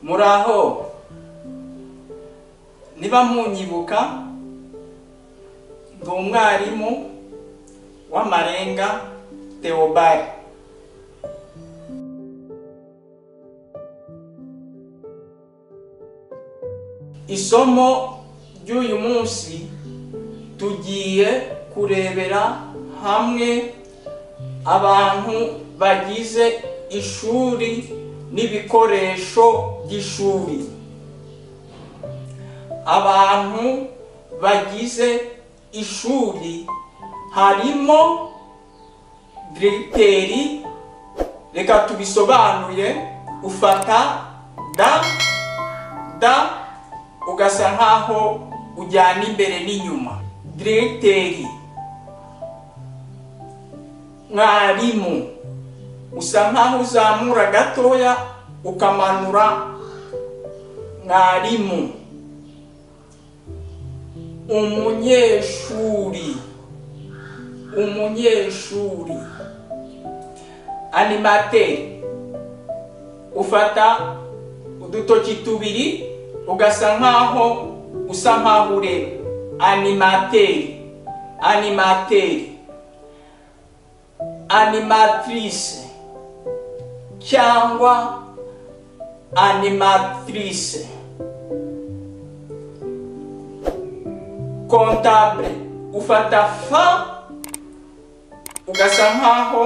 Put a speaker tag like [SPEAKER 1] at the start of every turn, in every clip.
[SPEAKER 1] muri aho niba munyibuka ndi umwarimu w'amarenga Theobald isomo ry'uyu munsi tugiye kurebera hamwe abantu bagize ishuri n'ibikoresho by'ishuri abantu bagize ishuri harimo diregiteri reka tubisobanure ufata da da ugasa nkaho ujyana imbere n'inyuma diregiteri mwarimu usa nkaho uzamura gatoya ukamanura mwarimu umunyeshuri umunyeshuri animateri ufata udutoki tubiri ugasa nkaho usa nkaho ureba animateri animateri animatrice cyangwa animatrice kontable ufata fa ugasa nkaho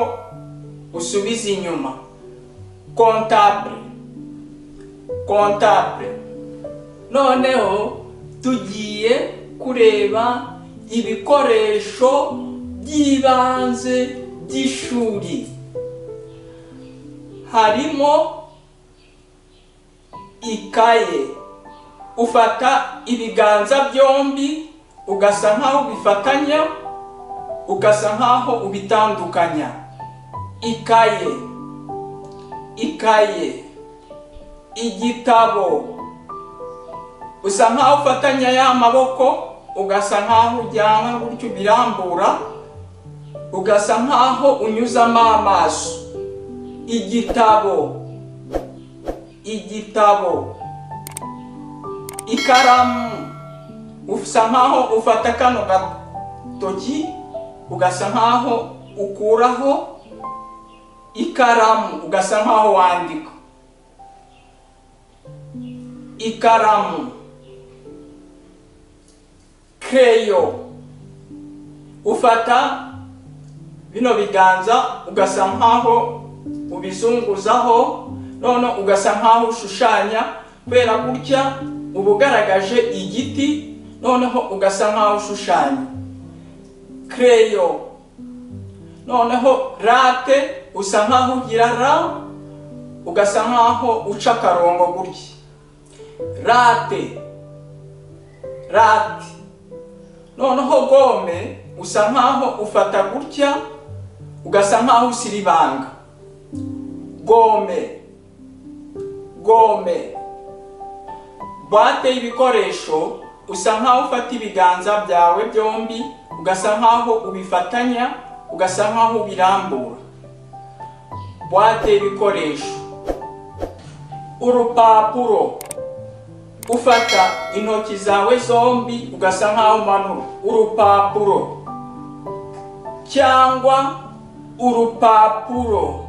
[SPEAKER 1] usubiza inyuma kontable kontable noneho tugiye kureba ibikoresho by'ibanze by'ishuri harimo ikaye ufata ibiganza byombi ugasa nkaho ubifatanya ugasa nkaho ubitandukanya ikaye ikaye igitabo usa nkaho ufatanya ya maboko ugasa nkaho ujyana gutyo ubirambura ugasa nkaho unyuzamo amaso igitabo igitabo ikaramu usa nkaho ufata kano gatoki ugasa nkaho ukuraho ikaramu ugasa nkaho wandika ikaramu keyo ufata bino biganza ugasa nkaho ubizunguzaho none ugasa nkaho ushushanya kubera gutya uba ugaragaje igiti noneho ugasa nkaho ushushanya kereyo noneho rate usa nkaho ugira ra ugasa nkaho uca akarongo gutya rate rate noneho gome usa nkaho ufata gutya ugasa nkaho usiribanga gome gome buwate y'ibikoresho usa nkaho ufata ibiganza byawe byombi ugasa nkaho ubifatanya ugasa nkaho ubirambura buwate y'ibikoresho urupapuro ufata intoki zawe zombi ugasa nkaho umanura urupapuro cyangwa urupapuro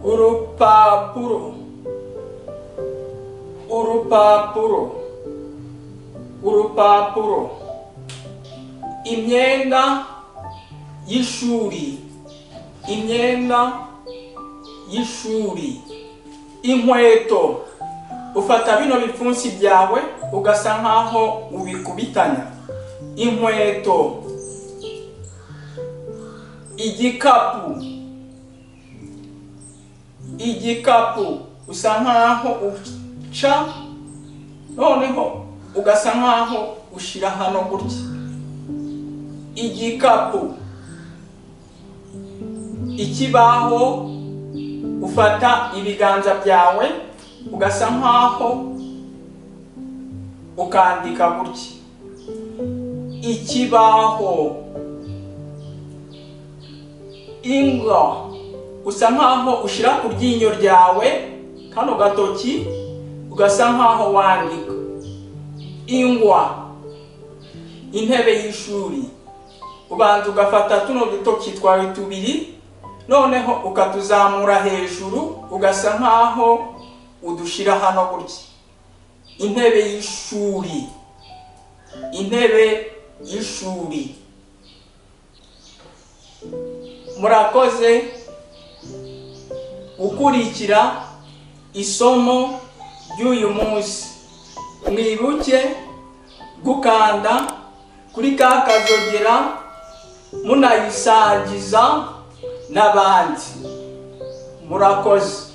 [SPEAKER 1] urupapuro urupapuro urupapuro imyenda y'ishuri imyenda y'ishuri inkweto ufata bino bipfunsi byawe ugasa nkaho ubikubitanya inkweto igikapu igikapu usa nkaho uca noneho ugasa nkaho ushyira hano gutya igikapu ikibaho ufata ibiganza byawe ugasa nkaho ukandika gutya ikibaho ingwa usa nkaho ushyira ku ryinyo ryawe kano gatoki ugasa nkaho wandika ingwa intebe y'ishuri ubanza ugafata tuno dutoki twawe tubiri noneho ukatuzamura hejuru ugasa nkaho udushyira hano gutya intebe y'ishuri intebe y'ishuri murakoze gukurikira isomo ry'uyu munsi mwibuke gukanda kuri ka kazogera munayisangiza n'abandi murakoze